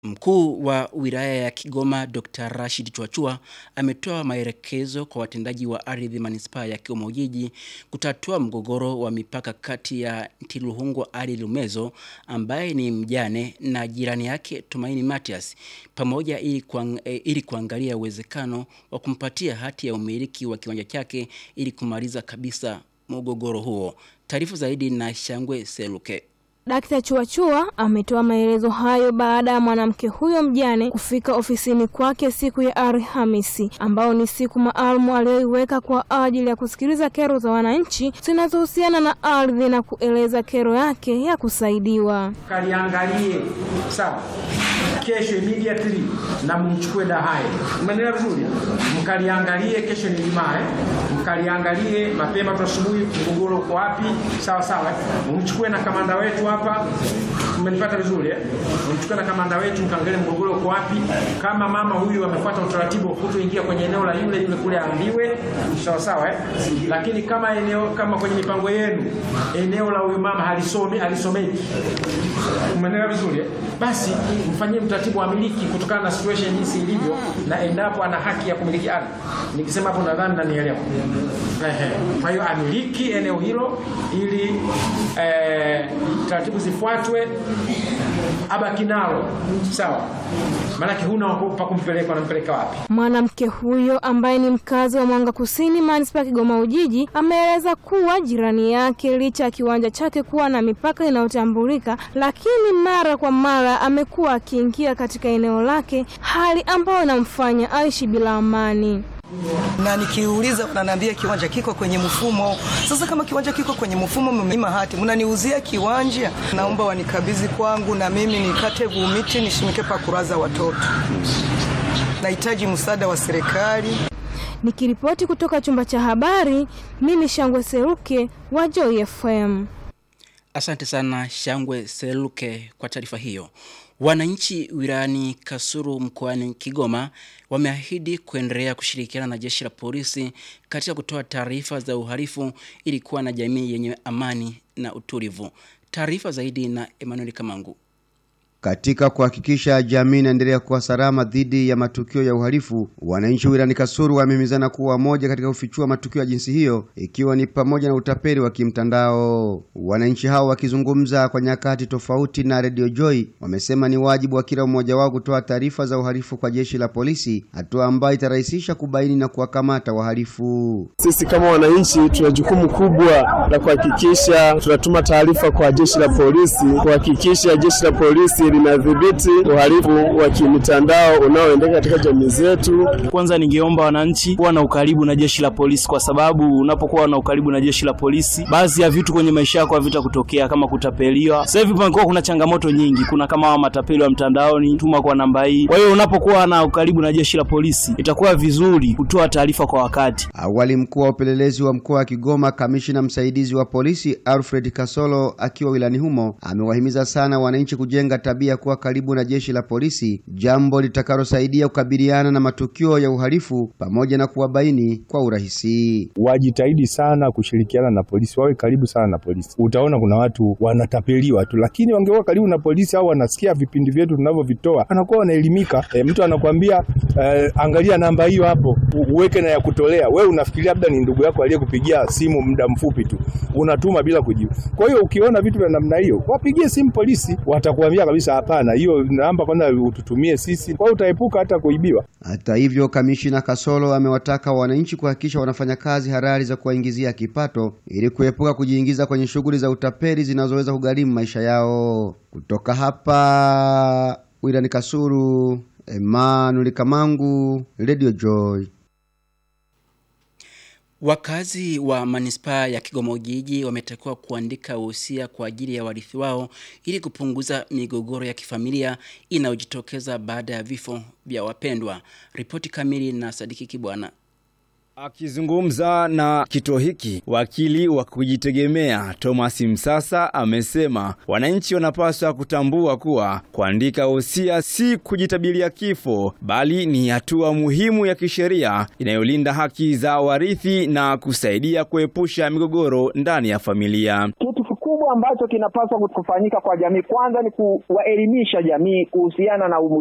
Mkuu wa wilaya ya Kigoma Dr. Rashid Chwachua ametoa maelekezo kwa watendaji wa ardhi manispaa ya Kigoma Ujiji kutatua mgogoro wa mipaka kati ya Ntiluhungwa Ali Lumezo ambaye ni mjane na jirani yake Tumaini Matias pamoja ili, kuang, eh, ili kuangalia uwezekano wa kumpatia hati ya umiliki wa kiwanja chake ili kumaliza kabisa mgogoro huo. Taarifa zaidi na Shangwe Seluke. Dakta Chuachua ametoa maelezo hayo baada ya mwanamke huyo mjane kufika ofisini kwake siku ya Alhamisi, ambao ni siku maalum aliyoiweka kwa ajili ya kusikiliza kero za wananchi zinazohusiana na ardhi na kueleza kero yake ya kusaidiwa. Kaliangalie sawa, kesho immediately na mchukue dahaye. Umeelewa vizuri? Mkaliangalie kesho ni Ijumaa, eh? Mkaliangalie mapema tu asubuhi, mgogoro uko wapi? Sawa sawa, mchukue na kamanda wetu hapa. Umenipata vizuri eh? Mchukue na kamanda wetu mkaangalie mgogoro uko wapi. Kama mama huyu amefuata utaratibu wa kutoingia kwenye eneo la yule yule kule aambiwe, sawa sawa eh? Lakini kama eneo kama kwenye mipango yenu eneo la huyu mama halisomi halisomeki, umeelewa vizuri eh? Basi mfanyie mtaratibu wa miliki kutokana na situation jinsi ilivyo, na endapo ana haki ya kumiliki ardhi. Nikisema hapo nadhani nanielewa. Ehe. Kwa hiyo amiliki eneo hilo ili eh, taratibu zifuatwe, abaki nalo sawa, maanake huna pa kumpeleka, unampeleka wapi? Mwanamke huyo ambaye ni mkazi wa Mwanga Kusini, manispaa ya Kigoma Ujiji, ameeleza kuwa jirani yake, licha ya kiwanja chake kuwa na mipaka inayotambulika, lakini mara kwa mara amekuwa akiingia katika eneo lake, hali ambayo inamfanya aishi bila amani na nikiuliza wananiambia kiwanja kiko kwenye mfumo. Sasa kama kiwanja kiko kwenye mfumo, mmenyima hati, mnaniuzia kiwanja, naomba wanikabidhi kwangu na mimi nikate gumiti nishimike pa kuraza watoto. Nahitaji msaada wa serikali. Nikiripoti kutoka chumba cha habari, mimi Shangwe Seruke wa Joy FM. Asante sana Shangwe Seluke kwa taarifa hiyo. Wananchi wilayani Kasulu mkoani Kigoma wameahidi kuendelea kushirikiana na jeshi la polisi katika kutoa taarifa za uhalifu ili kuwa na jamii yenye amani na utulivu. Taarifa zaidi na Emmanuel Kamangu. Katika kuhakikisha jamii inaendelea kuwa salama dhidi ya matukio ya uhalifu, wananchi wilayani Kasulu wamehimizana kuwa wamoja katika kufichua matukio ya jinsi hiyo, ikiwa ni pamoja na utapeli wa kimtandao. Wananchi hao wakizungumza kwa nyakati tofauti na Radio Joy, wamesema ni wajibu wa kila mmoja wao kutoa taarifa za uhalifu kwa jeshi la polisi, hatua ambayo itarahisisha kubaini na kuwakamata wahalifu. Sisi kama wananchi tuna jukumu kubwa la kuhakikisha tunatuma taarifa kwa jeshi la polisi, kuhakikisha jeshi la polisi linadhibiti uhalifu wa kimitandao unaoendelea katika jamii zetu. Kwanza ningeomba wananchi kuwa na ukaribu na jeshi la polisi, kwa sababu unapokuwa na ukaribu na jeshi la polisi, baadhi ya vitu kwenye maisha yako havita kutokea kama kutapeliwa. Sasa hivi pamekuwa kuna changamoto nyingi, kuna kama wa matapeli wa mtandaoni, tuma kwa namba hii. Kwa hiyo unapokuwa na ukaribu na jeshi la polisi, itakuwa vizuri kutoa taarifa kwa wakati. Awali mkuu wa upelelezi wa mkoa wa Kigoma, kamishina msaidizi wa polisi Alfred Kasolo akiwa wilani humo, amewahimiza sana wananchi kujenga tabia kuwa karibu na jeshi la polisi, jambo litakalosaidia kukabiliana na matukio ya uhalifu pamoja na kuwabaini kwa urahisi. Wajitahidi sana kushirikiana na polisi, wawe karibu sana na polisi. Utaona kuna watu wanatapeliwa tu, lakini wangekuwa karibu na polisi au wanasikia vipindi vyetu tunavyovitoa, anakuwa wanaelimika. E, mtu anakwambia e, angalia namba hiyo hapo, uweke na ya kutolea. Wewe unafikiria labda ni ndugu yako aliyekupigia simu muda mfupi tu, unatuma bila kujibu. Kwa hiyo ukiona vitu vya namna hiyo, wapigie simu polisi, watakuambia kabisa hapana, hiyo namba kwanza ututumie sisi, kwa hiyo utaepuka hata kuibiwa. Hata hivyo, kamishina Kasolo amewataka wananchi kuhakikisha wanafanya kazi halali za kuwaingizia kipato ili kuepuka kujiingiza kwenye shughuli za utapeli zinazoweza kugharimu maisha yao. Kutoka hapa wilani Kasulu, Emmanuel Kamangu, Radio Joy. Wakazi wa manispaa ya Kigoma Ujiji wametakiwa kuandika wosia kwa ajili ya warithi wao ili kupunguza migogoro ya kifamilia inayojitokeza baada ya vifo vya wapendwa. Ripoti kamili na Sadiki Kibwana. Akizungumza na kituo hiki, wakili wa kujitegemea Thomas Msasa amesema wananchi wanapaswa kutambua kuwa kuandika wosia si kujitabilia kifo, bali ni hatua muhimu ya kisheria inayolinda haki za warithi na kusaidia kuepusha migogoro ndani ya familia. Kitu kikubwa ambacho kinapaswa kufanyika kwa jamii kwanza ni kuwaelimisha jamii kuhusiana na umu